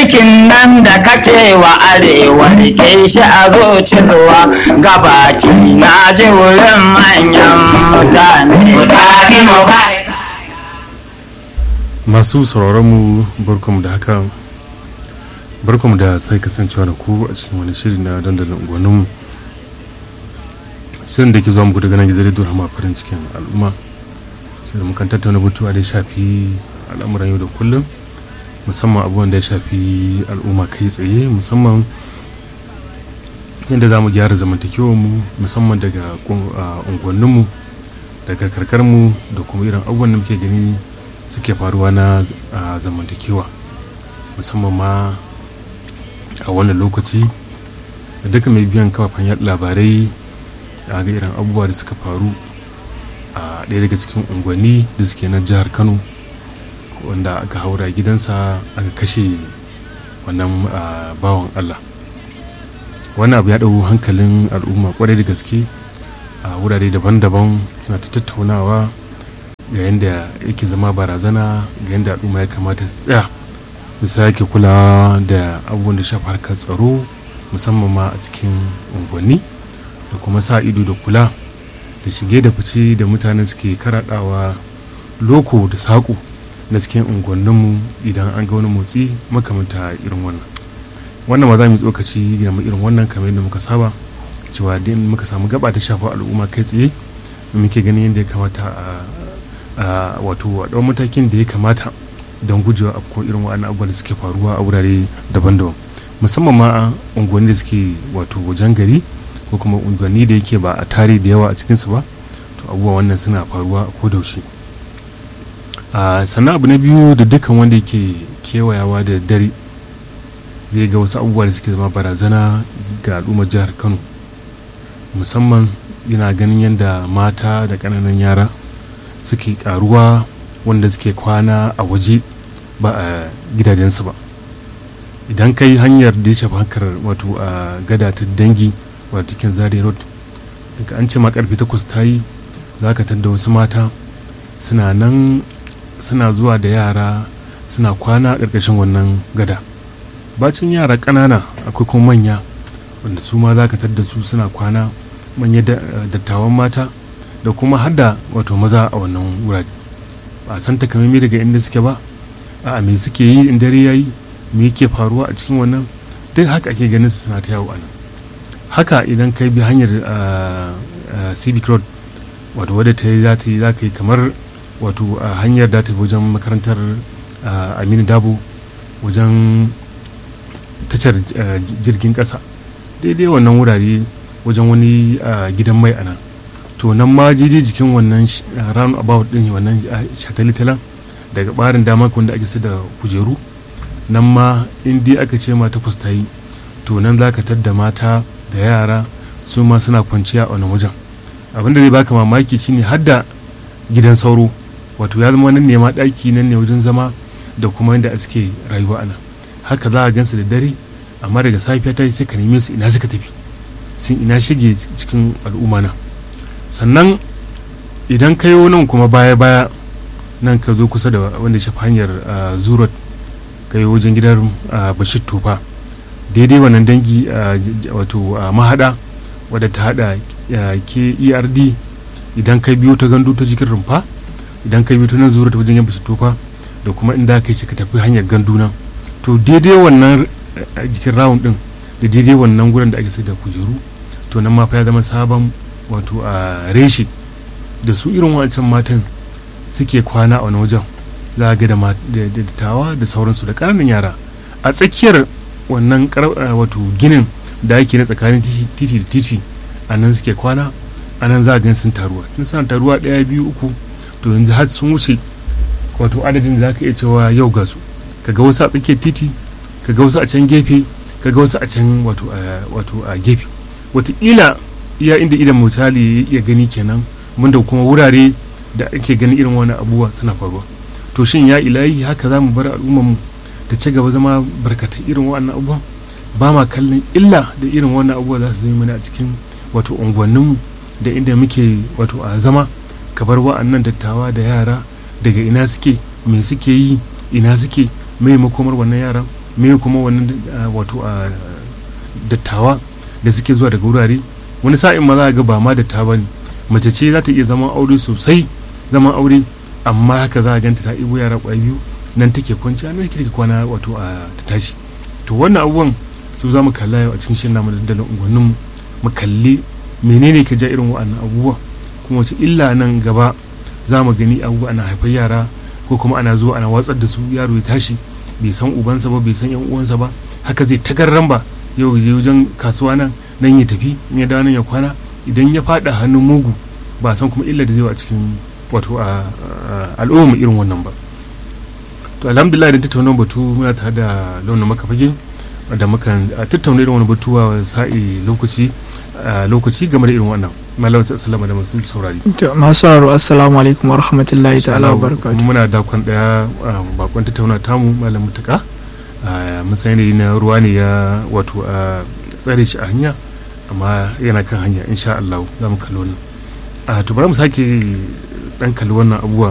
mulkin nan da kake wa arewa rike shi a zuciyarwa gabaki na ji wurin manyan mutane masu sauraronmu barkamu da haka barkamu da sai kasancewa da ku a cikin wani shiri na dandalin unguwanninmu shirin da ke zuwa muku daga nan gidan rediyo hama farin cikin al'umma shirin mukan tattauna batuwa da ya shafi al'amuran yau da kullum musamman abubuwan da ya shafi al'umma kai tsaye musamman yadda za mu gyara zamantakewarmu musamman daga unguwanninmu daga karkarmu da kuma irin abubuwan da muke gani suke faruwa na zamantakewa musamman ma a wannan lokaci da duka mai biyan kafafen yaɗa labarai a ga irin abubuwa da suka faru a ɗaya daga cikin unguwanni da suke na jihar kano wanda aka haura gidansa aka kashe wannan bawan allah wannan abu ya ɗau hankalin al'umma kwarai da gaske a wurare daban-daban suna ta tattaunawa ga yadda yake zama barazana ga yadda al'umma ya kamata su tsaya su sake kulawa da abubuwan da shafa harkar tsaro musamman ma a cikin unguwanni da kuma sa ido da kula da shige da fice da mutane suke karaɗawa loko da saƙo na cikin unguwanninmu idan an ga wani motsi makamanta irin wannan wannan ma za mu tsokaci ga irin wannan kamar yadda muka saba cewa din muka samu gaba ta shafa al'umma kai tsaye muke ganin yadda ya kamata a wato a ɗau matakin da ya kamata don gujewa afko irin wa'annan abubuwan da suke faruwa a wurare daban-daban musamman ma a unguwanni da suke wato wajen gari ko kuma unguwanni da yake ba a tare da yawa a cikinsu ba to abubuwa wannan suna faruwa a kodaushe sannan abu na biyu da dukkan wanda yake kewayawa da dare zai ga wasu abubuwa da suke zama barazana ga al'ummar jihar kano musamman yana ganin yadda mata da ƙananan yara suke karuwa wanda suke kwana a waje ba a gidajensu ba idan kai hanyar da ya shafi hankar wato a gada ta dangi wato cikin zare road daga an ce ma karfe takwas ta yi za ka tadda wasu mata suna nan suna zuwa da yara suna kwana a ƙarƙashin wannan gada bacin yara ƙanana akwai kuma manya wanda su ma za ka tadda su suna kwana manya dattawan mata da kuma hada wato maza a wannan wurare ba san takamaimai daga inda suke ba a me suke yi in dare yayi me yake faruwa a cikin wannan duk haka ake ganin su suna ta yawo a nan haka idan kai bi hanyar civic road wato wadda ta yi za ta yi za ka yi kamar wato a hanyar da ta wajen makarantar aminu dabo wajen tashar jirgin kasa daidai wannan wurare wajen wani gidan mai a nan to nan ma daidai jikin wannan round about din wannan shataletalen daga barin dama wanda ake da kujeru nan ma in dai aka ce ma takwas ta yi to nan za ka tadda mata da yara su ma suna kwanciya a wannan wajen abin da zai baka mamaki shine har da gidan sauro wato ya zama nan ne ma ɗaki nan ne wajen zama da kuma yadda suke rayuwa a nan haka za a gansu da dare amma daga safiya ta yi sai ka neme su ina suka tafi sun ina shige cikin al'umma na sannan idan ka yi nan kuma baya-baya nan ka zo kusa da wanda shafi hanyar zurot ka yi wajen gidan bashir tufa daidai wannan dangi wato mahada wadda ta hada ke erd idan ka biyo ta gandu ta jikin rumfa idan ka biyo ta nan zurot wajen yan bashir tufa da kuma inda ka yi shi ka tafi hanyar gandu nan to daidai wannan jikin rawun din da daidai wannan gurin da ake sai da kujeru to nan ma fa ya zama sabon wato a reshe da su irin wancan matan suke kwana a wani wajen za a ga da dattawa da sauransu da ƙananan yara a tsakiyar wannan wato ginin da ake na tsakanin titi da titi a nan suke kwana a nan za a gan sun taruwa tun suna taruwa ɗaya biyu uku to yanzu har sun wuce wato adadin da za ka iya cewa yau ga su kaga wasu a tsakiyar titi kaga wasu a can gefe kaga wasu a can wato a gefe wataƙila iya inda idan misali ya gani kenan mun da kuma wurare da ake ganin irin wani abubuwa suna faruwa to shin ya ilahi haka za mu bar al'ummar mu ta ci gaba zama barkatai irin wannan abubuwa ba ma kallon illa da irin wannan abubuwa za su zama mana a cikin wato unguwanninmu da inda muke wato a zama ka bar wa'annan dattawa da yara daga ina suke me suke yi ina suke mai makomar wannan yaran me kuma wannan wato a dattawa da suke zuwa daga wurare wani sa'in ma za ga ba ma dattawa ne mace ce za ta iya zama aure sosai zaman aure amma haka za a ganta ta ibo yara kwaya biyu nan take kwanci an take kwana wato a ta tashi to wannan abubuwan su za mu kalla yau a cikin shirin namu dandalin unguwannin mu kalli menene ka ja irin wa'annan abubuwa kuma wace illa nan gaba za mu gani abubuwa ana haifar yara ko kuma ana zuwa ana watsar da su yaro ya tashi bai san ubansa ba bai san yan uwansa ba haka zai tagarran ba yau je wajen kasuwa nan nan ya tafi in ya dawo nan ya kwana idan ya fada hannun mugu ba san kuma illa da zai a cikin wato a al'umma irin wannan ba to alhamdulillah da tattauna batu muna tare da launin makafage da muka tattauna irin wani batuwa sa'i lokaci lokaci game da irin wannan malam sallama da masu saurari to masu haro assalamu alaikum wa rahmatullahi ta'ala wa barakatuh muna dakon daya bakon tattauna tamu malam mutaka mun san yanayi na ruwa ne ya wato a tsare shi a hanya amma yana kan hanya insha Allah za mu kalli wannan a to bari mu sake dan kalli wannan abubuwa